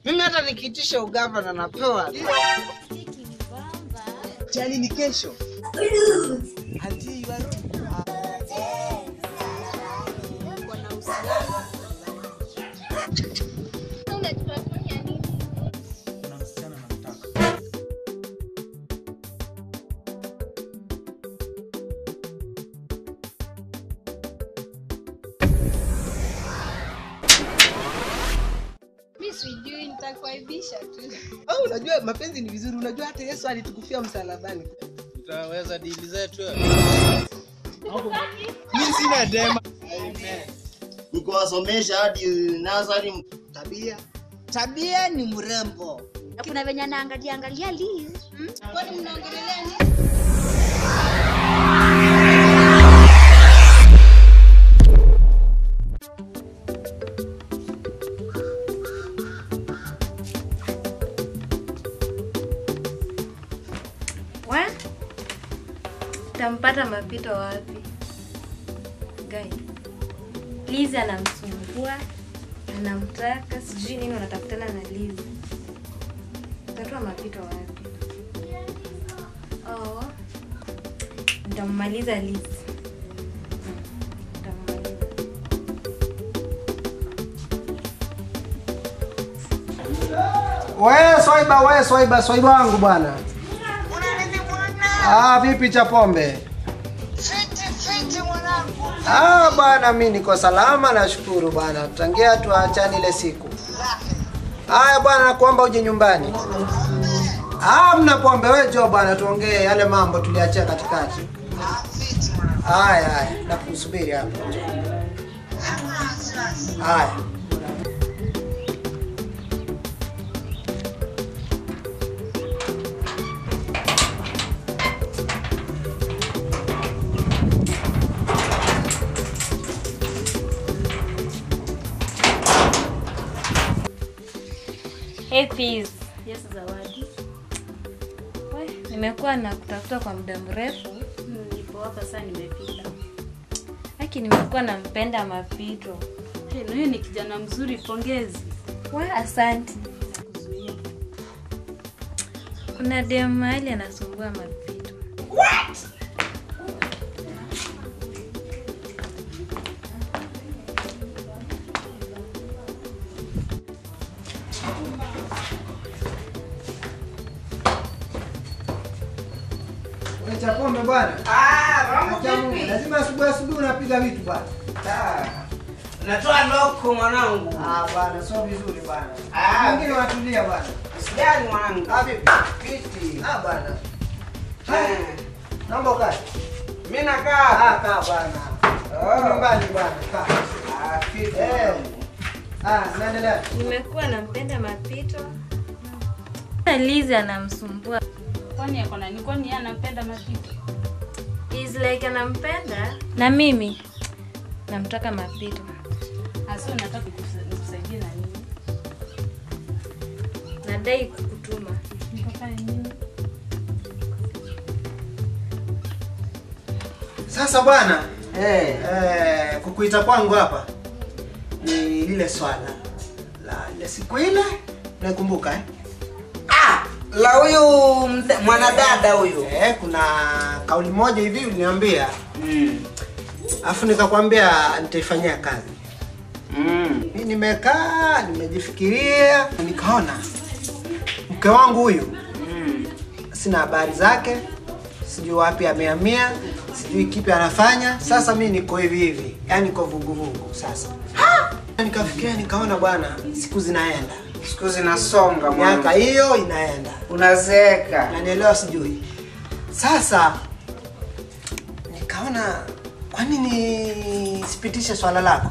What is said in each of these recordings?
Mimi hata nikiitisha ugavana napewa. Jani ni kesho. Kuna msichana namtaka. Mi sijui nitakuaibisha tu. Au unajua mapenzi ni vizuri, unajua hata Yesu alitukufia msalabani. Tutaweza dili zetu. Mimi sina dema. Nikawasomesha hadi nasari Tabia. Tabia ni mrembo. Na kuna venye anaangalia angalia Liz. Hmm? Kwani mnaongelelea nini? Wa? Tampata mapito wapi? Gai. Liz anamsumbua, anamtaka, sijui nini wanatafutana na Liz. Tatoa mapito wapi? Oh. Nitammaliza Liz. Nitammaliza. We Swaiba, we Swaiba, Swaiba wangu bwana. Ah, vipi cha pombe? Fiti fiti mwanangu. Ah bwana, mi niko salama, nashukuru bwana, tangia tuachane ile siku. Haya bwana, nakuomba uje nyumbani. Ah, mna pombe, we jo bwana, tuongee yale mambo tuliachia katikati. Ah, fiti mwanangu. Haya haya, nakusubiri hapa. Haya. Hey Peace. Yes, zawadi. We, nimekuwa na kutafuta kwa muda mrefu. Nipo hapa sasa nimefika. Haki nimekuwa nampenda mapito. Hey, na huyu ni kijana mzuri, pongezi. We, asante. Kuzuia. Kuna dem mahali anasumbua mapito. We cha pombe bwana. Ah, mambo Acha Mungu, vipi? Lazima asubuhi asubuhi unapiga vitu bwana. Ah. Natoa loko mwanangu. Ah bwana, sio vizuri bwana. Ah. Wengine watulia bwana. Usijali mwanangu. Ah vipi? Fiti. Ah bwana. Eh, Naomba ukae. Mimi nakaa. Ah kaa bwana. Oh. Nyumbani bwana. Kaa. Ah, fiti. Eh. Ah, naendelea. Nimekuwa nampenda mapito. Na Liz anamsumbua. Kwani yako nani? Kwani yeye anampenda mapito? Is like anampenda na mimi namtaka mapito. Hasa unataka nikusa- nikusaidie na nini? Nadai kukutuma. Nikafanya nini? Sasa bwana, Eh. eh, kukuita kwangu hapa ni lile swala la ile siku ile naikumbuka eh? Ah, la huyu mda- mwanadada huyu. Eh, kuna kauli moja hivi uliniambia Mm. afu nikakwambia nitaifanyia kazi. Mm. Mi nimekaa nimejifikiria, nikaona mke wangu huyu Mm. sina habari zake, sijui wapi amehamia, sijui kipi anafanya. Sasa mi niko hivi hivi, yani niko vuguvugu sasa. Nikafikiria nikaona bwana, siku zinaenda, Siku zinasonga miaka mwanangu. hiyo inaenda, Unazeeka. nanielewa sijui. Sasa nikaona kwa nini sipitishe swala lako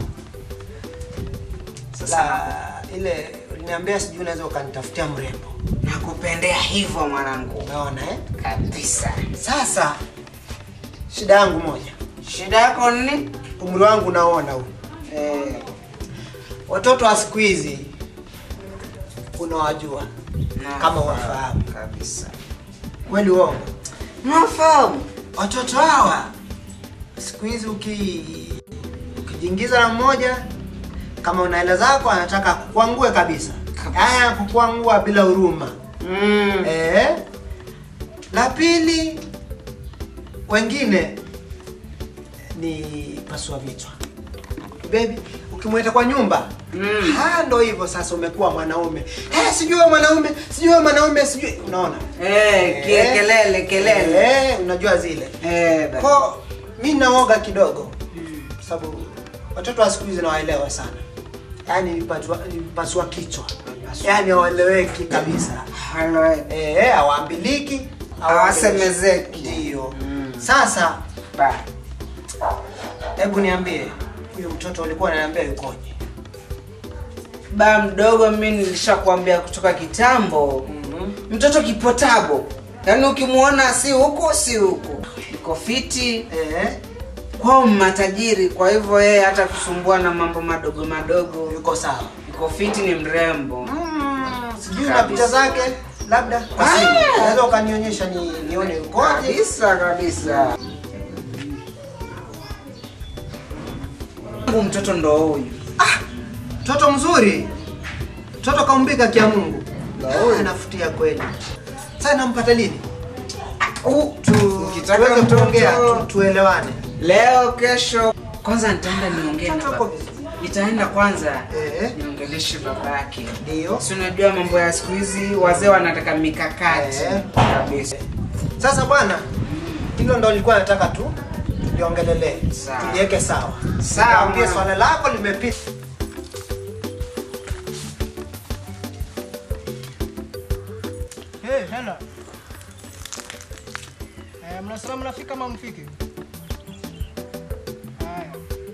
la ile uliniambia, sijui unaweza ukanitafutia mrembo, Nakupendea hivyo mwanangu. umeona eh? Kabisa. Sasa shida yangu moja, Shida yako ni? umri wangu unaona huu, Eh, watoto wa siku hizi unawajua na- kama wafahamu kabisa. kweli, uongo? Nafahamu. Watoto hawa siku hizi uki ukijiingiza na mmoja, kama una hela zako, anataka kukuangue kabisa. haya kukwangua bila huruma Mm. eh. La pili, wengine ni pasua vichwa. Baby, ukimweta kwa nyumba Mm. ha, ndo hivyo sasa, umekuwa mwanaume eh, sijui wewe mwanaume, sijui wewe mwanaume, sijui unaona Eh, kie- kelele kelele. eh, unajua zile Eh, ba- ko mi naoga kidogo kwa sababu watoto wa siku hizi nawaelewa sana yaani ni pasua, ni pasua kichwa yaani hawaeleweki kabisa Halo, eh. Eh, hawaambiliki Hawasemezeki. ndio Mm. sasa Ba. hebu niambie huyo mtoto ulikuwa unaniambia yukoje ba mdogo mi nilishakwambia kutoka kitambo mtoto kipotabo yaani ukimwona si huku si huku iko fiti eh, kwao matajiri kwa hivyo yeye hata kusumbua na mambo madogo madogo yuko sawa iko fiti ni mrembo sijui na Kabisa. picha zake labda kwa Ah. simu unaweza ukanionyesha ni, nione yukoje kabisa kabisa Mungu mtoto ndo huyu mtoto mzuri mtoto kaumbika kia mungu Ah, anafutia kweli sasa nampata lini Uh, Tu- ukitaka tuweze mtoto- kuongea tu, tuelewane leo kesho kwanza nitaenda niongee na Mtoto baba. uko vizuri. nitaenda kwanza Eh. niongeleshe baba yake ndio si unajua mambo ya siku hizi wazee wanataka mikakati Eh. kabisa sasa bwana hilo ndo lilikuwa nataka tu liongelele Sawa. tuliweke sawa Sawa, Niambie mwana. swala lako limepita Hey, hela. Eh, mnasema mnafika ama mfiki? Haya.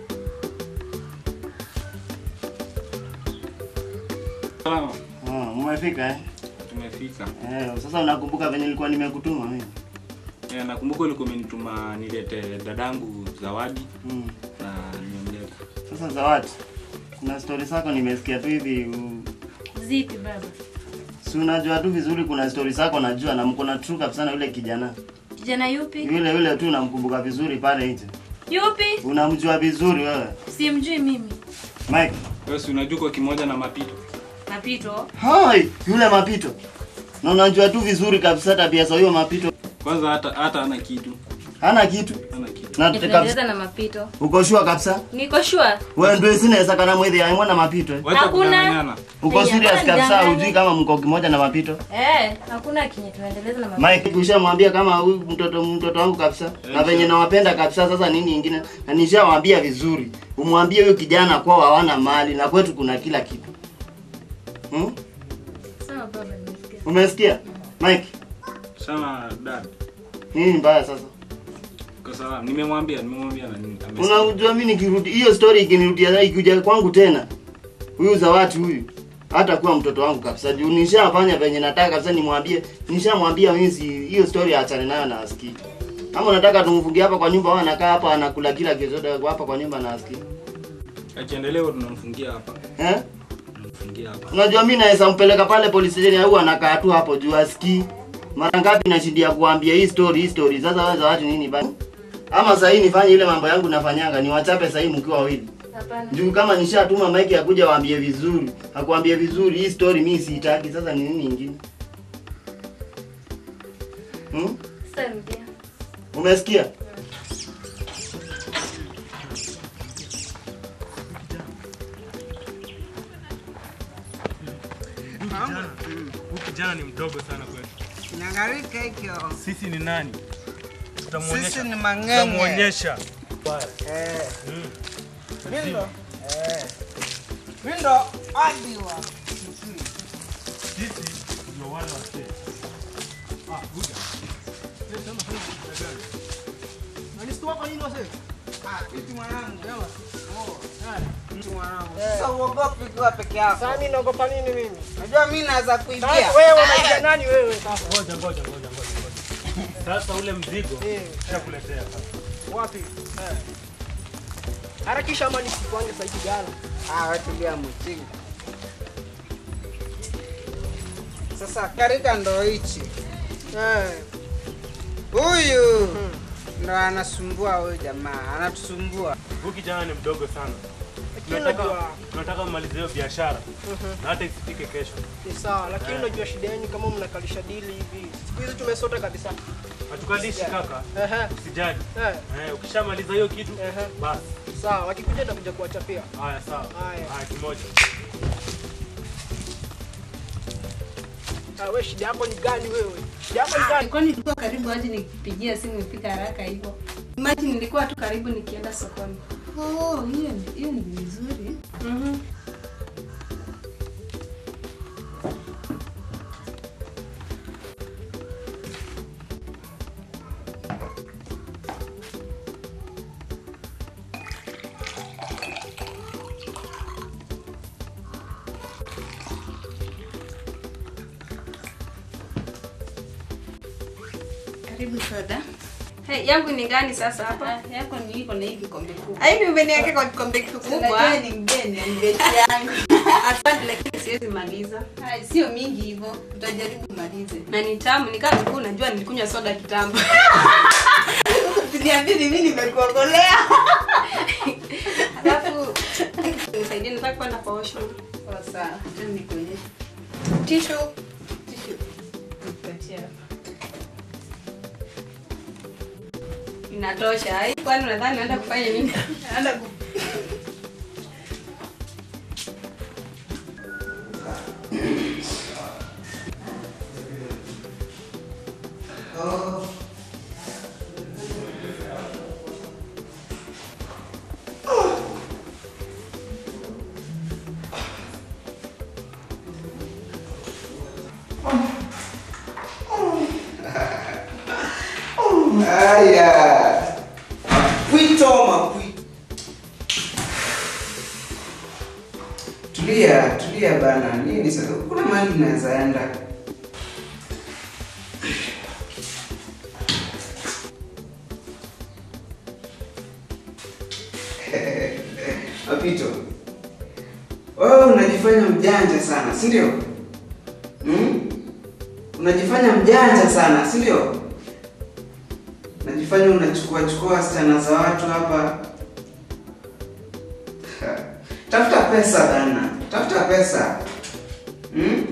Salama. Ah, umefika eh? Tumefika. Eh, sasa unakumbuka venye nilikuwa nimekutuma mimi? Eh, nakumbuka ulikuwa umenituma nilete dadangu zawadi Mm. na nimemleta. Sasa Zawadi, kuna stori zako nimesikia tu hivi u- Zipi baba? si unajua tu vizuri kuna stori zako najua na mko na true kabisa na yule kijana. Kijana yupi? Yule yule tu unamkumbuka vizuri pale nje. Yupi? Unamjua vizuri wewe. Simjui mimi. Mike. Wewe si unajua kwa kimoja na mapito. Mapito. Hai, yule mapito. Na unajua tu vizuri kabisa tabia za huyo mapito. Kwanza hata hata ana kitu. Hana kitu. Hana kitu. Na kabisa. Tunaendeleza na mapito. Uko sure kabisa? Niko sure. Wewe ndio sinaweza kana mwezi aimwa na mapito. eh? Wacha Hakuna. kudanganyana. Uko Hey, serious hapana, kabisa nidanganye. hujui kama mko kimoja na mapito? Eh, hakuna kinye tunaendeleza na mapito. Mike ushamwambia kama huyu mtoto mtoto wangu kabisa na venye nawapenda kabisa. Sasa nini ingine? Na nishawaambia vizuri, umwambie huyu kijana kwao hawana mali na kwetu kuna kila kitu. Hmm? Sawa baba, nimesikia. Umesikia? Mike, Sana dad. nini mbaya sasa? Kwa salama. Nimemwambia, nimemwambia na nini. amesikia. Unajua mimi nikirudi hiyo story ikinirudia ikikuja kwangu tena. Huyu Zawati huyu hata kuwa mtoto wangu kabisa. Juu nishafanya venye nataka kabisa nimwambie, nishamwambia mimi si- hiyo story aachane nayo na asikii. Ama unataka tumfungie hapa kwa nyumba, wao anakaa hapa anakula kila kitu chote hapa kwa nyumba na asikii. Akiendelea tunamfungia hapa. Eh? Tunamfungia hapa. Unajua mimi naweza mpeleka pale police station au anakaa tu hapo juu asikii. Mara ngapi nashindia kuambia hii story hii story. Sasa wewe Zawati nini basi? Ama sasa hii nifanye ile mambo yangu nafanyanga, niwachape sasa hii mkiwa wawili. Hapana. Juu kama nishatuma Mike akuja waambie vizuri, akuambie vizuri hii story mimi siitaki. Sasa ni nini nyingine? Hmm? Sasa rudia. Umesikia? Huyu kijana ni mdogo sana kwetu. Nangarika hikyo. Sisi ni nani? Tutamuonyesha. Sisi ni mang'enge. Tutamuonyesha. Eh. Mindo. Eh. Mindo hadi wa. Sisi ndio wale wasee. Ah, Buda. Wewe sema sasa kitu gani? Unanishtua kwa nini wase? Ah, iti mwanangu. Jamaa. Oh, Haya. iti mwanangu. Sasa uogopi ukiwa peke yako. Sasa mimi naogopa nini mimi? Unajua mimi naweza kuibia. Sasa wewe unaita nani wewe sasa? Ngoja ngoja ngoja ngoja. ngoja. Sasa ule mzigo Eh. nishakuletea sasa. Wapi? Eh. Harakisha ama nisikuange sasa hivi gala. Ah, watulia mchinga. Sasa karika ndo hichi. Eh. Huyu ndo anasumbua huyu jamaa, anatusumbua. Huyu kijana ni mdogo sana. tunataka unajua tunataka mmalize hiyo biashara Mhm. na hata isifike kesho. ni sawa, lakini unajua shida yenu kama mnakalisha dili hivi. Siku hizi tumesota kabisa. Hatukalishi kaka. Ehe. Usijali. Eh. Eh, ukishamaliza hiyo kitu basi. Sawa, wakikuja nitakuja kuwachapia. Haya sawa. Haya. Haya kimoja. Ah, wewe shida yako ni gani wewe? Shida yako ni gani? Kwani nilikuwa karibu hadi nikipigia simu ifika haraka hivyo? Imagine nilikuwa tu karibu nikienda sokoni. Oh, hiyo ni- hiyo ni vizuri. Mhm. Karibu soda. Hey, yangu ni gani sasa hapa? Ah, yako ni iko na hii kikombe kubwa. Hivi umeniweka kwa kikombe kikubwa. Unajua ni mgeni, ni beti yangu. Asante lakini siwezi maliza. Hai, sio mingi hivyo. Utajaribu umalize. Na ni tamu, ni kama ulikuwa unajua nilikunywa soda kitambo. Usiniambie ni mimi nimekuokolea. Alafu nisaidie nataka kwenda kwa washroom. Sawa sawa. Acha nikuonyeshe. Tissue. Tissue. Nipatie hapa. Inatosha. Hai, kwani unadhani naenda kufanya nini? Naenda ku Haya. Pwito mapwi. Tulia, tulia bana. Nini sasa? Kuna mahali unaweza enda. Mapito. Wewe unajifanya mjanja sana, si ndio? Hmm? Unajifanya mjanja sana, si ndio? Unajifanya unachukua chukua wasichana za watu hapa. Tafuta pesa bana, tafuta pesa. Hmm?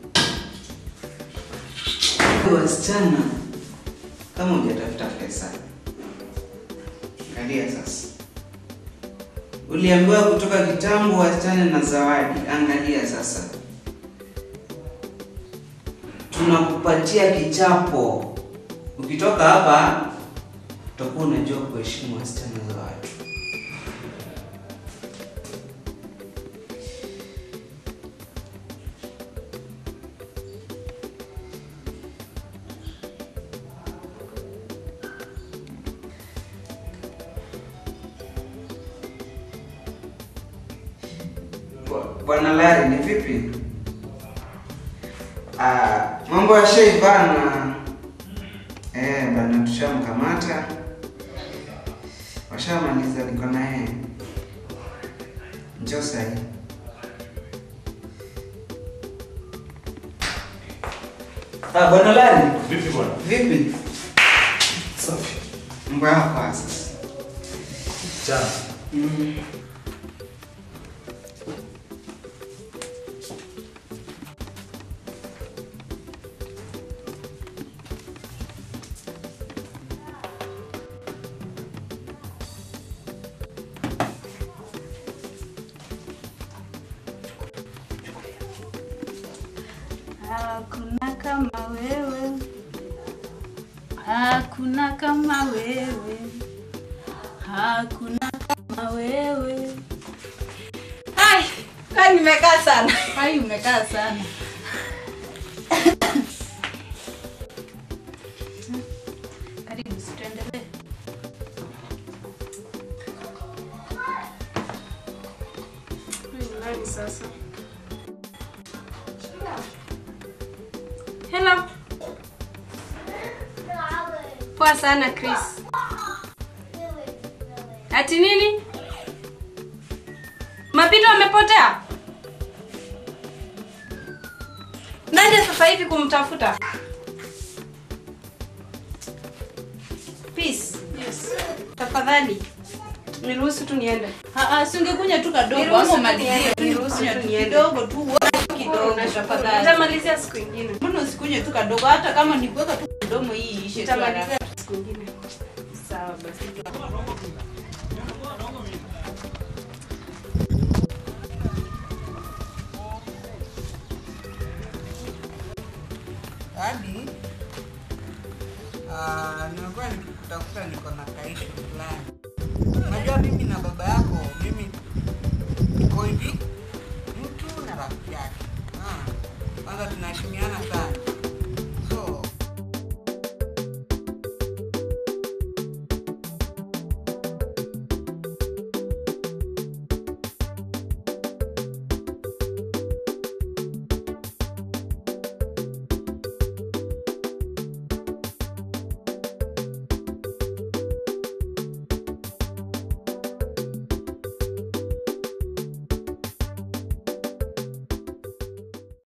Wasichana kama hujatafuta pesa, angalia sasa. Uliambiwa kutoka kitambo wasichana na zawadi, angalia sasa. Tunakupatia kichapo. Ukitoka hapa utakuwa unajua kuheshimu wasichana za watu. Bwa- Bwana Lari, ni vipi? Ah, mambo ya Shei bana. Eh, bana tushamkamata. Washamaliza niko na yeye. Njoo sahi. Ah, bwana Lari. Vipi bwana? Vipi? Safi. Mambo yako sasa. Chana. Mm. Hakuna kama wewe, hakuna kama wewe, hakuna kama wewe. Ai, kwani nimekaa sana. Hai, umekaa sana. Karibu, si tuendelee. Huyu ni nani sasa? Hello. Poa sana Chris. Ati nini? Mapito amepotea? Naje sasa hivi kumtafuta? Peace. Yes. Tafadhali Niruhusu tu niende. Ah, ah, si ungekunywa tu kadogo Niruhusu ama tu umalizie niende, tu niruhusu kunywa tu tu niende. kidogo tu kidogo tafadhali. Nitamalizia siku ingine. Mbona usikunywe tu kadogo hata kama ni kuweka tu mdomo hii ishe tu Nitamalizia haraka. siku ingine. Sawa basi. hadi ah, nimekuwa nikikutafuta niko na kaishu fulani. Unajua mimi na baba yako, mimi tuko hivi, mtu na rafiki yake. Ah, Kwanza tunaheshimiana sana